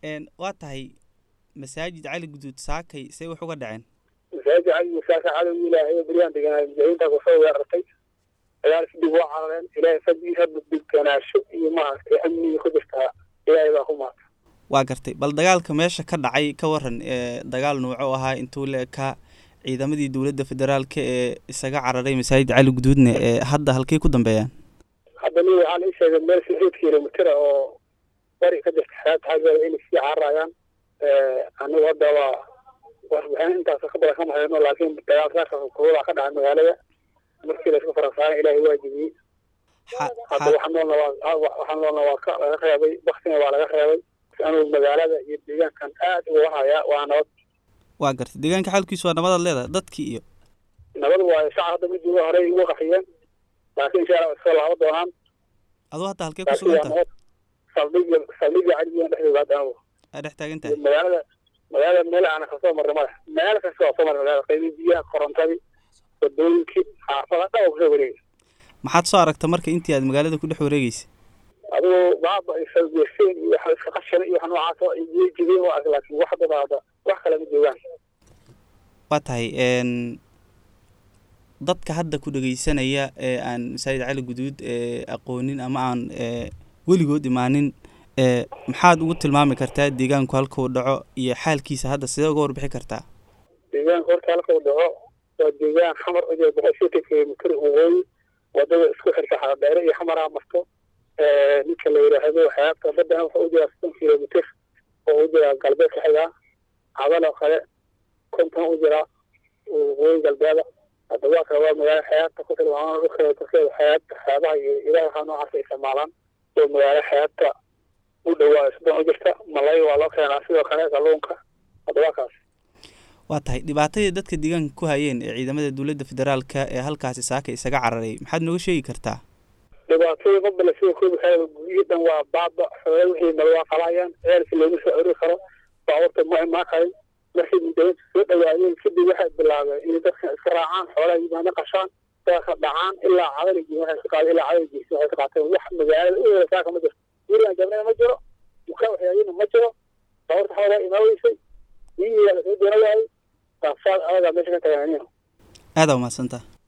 waa tahay masaajid cali guduud saakay say wax uga dhaceen masaajid cali musaaka cali ilaahay beryaan deganaa mujaahidiinta kusoo weerartay dagaal kadib waa carareen ilaahay fadligiisa deganaansho iyo maaragtay amniga ku jirtaa ilaahay baa ku maata waa gartay bal dagaalka meesha ka dhacay ka waran ee dagaal nuuco ahaa intuu la ekaa ciidamadii dowladda federaalka ee isaga cararay masaajid cali guduudna ee hadda halkay ku dambeeyaan hadda nin waxaa la ii sheegay meel sideed kilomitira oo bari ka jirta xeebta xaggeeda inay sii cararayaan anigu hadda waa warbixin intaas ka badan kama hayno laakiin dagaal saaka kulada ka dhacay magaalada markii laisku farasaaray ilaahay waajibiyey hadda waxaa noolna waa waxaa noolna waa ka laga reebay baktina waa laga reebay anugu magaalada iyo deegaankan aad uga hayaa waa nabad waa gartay deegaanka xalkiisu waa nabadaad leedahay dadkii iyo nabad waayo shacab hadda mid jooga horey uga qaxiyeen laakiin insha allah soo laabo doonaan aduu hadda halkee ku sugan tahay saldhiga saldhiga caligiina dhexdeeda hadda anigu aa dhex taagan tahay magaalada magaalada meel aan kasoo marnay madax meel kasta waa soo marnay magaalada qaybii biyaha korontadii wadooyinkii xaafada dhan waa kusoo wareegay maxaad soo aragta marka intii aad magaalada ku dhex wareegeysay adigu baaba ay salgeyseen iyo waxa iska qashan iyo wax noocaas oo ay jibeen waa ark laakiin wax dad hadda wax kale ma joogaan waa tahay dadka hadda ku dhegeysanaya ee aan masaajid cali guduud ee aqoonin ama aan weligood imaanin maxaad ugu tilmaami kartaa deegaanku halkuu dhaco iyo xaalkiisa hadda sidee uga warbixi kartaa deegaanka horta halkuu dhaco waa deegaan xamar u jira boqol sideetan kilomitr waqooyi wadada isku xirta xaradheere iyo xamaraa marto ninka la yidhaahdo xeebta badana wuxuu u jiraa soddon kilomitr oo u jiraa galbeedka xigaa cabal oo kale konton u jiraa waqooyi galbeeda hadda waa kale waa magaalo xeebta ku tilmaaman dhulkeeda dadkeeda xeebta xeebaha iyo ilaha waxaa noocaas ay isticmaalaan oo magaalo xeebta u dhowaa soddon u jirta malay waa loo keenaa sidoo kale kalluunka hadda waa kaas waa tahay dhibaatadii dadka deegaanka ku hayeen ee ciidamada dowladda federaalka ee halkaasi saaka isaga cararay maxaad nooga sheegi kartaa dhibaatadii mabala sida koobi karaa guryihi dhan waa baaba xoole wixii nala waa qalayaan ceelkii looma soo ceri karo baabuurta ma imaan karin markii muddainta soo dhawaadeen kadib waxay bilaabeen inay dadkan iska raacaan xoolaha yimaada qashaan saaka dhacaan ilaa cadaligi waxay ka qaadeen ilaa cadaligiisi waxay ka qaateen wax magaalada u wada saaka ma jirto gurigan jabnana ma jiro dukaan waxyaayina ma jiro baabuurta xoolaha imaa weysay biyihii lasoo doona waayey taasaad adagaa meesha ka tagaan aada umahadsantaa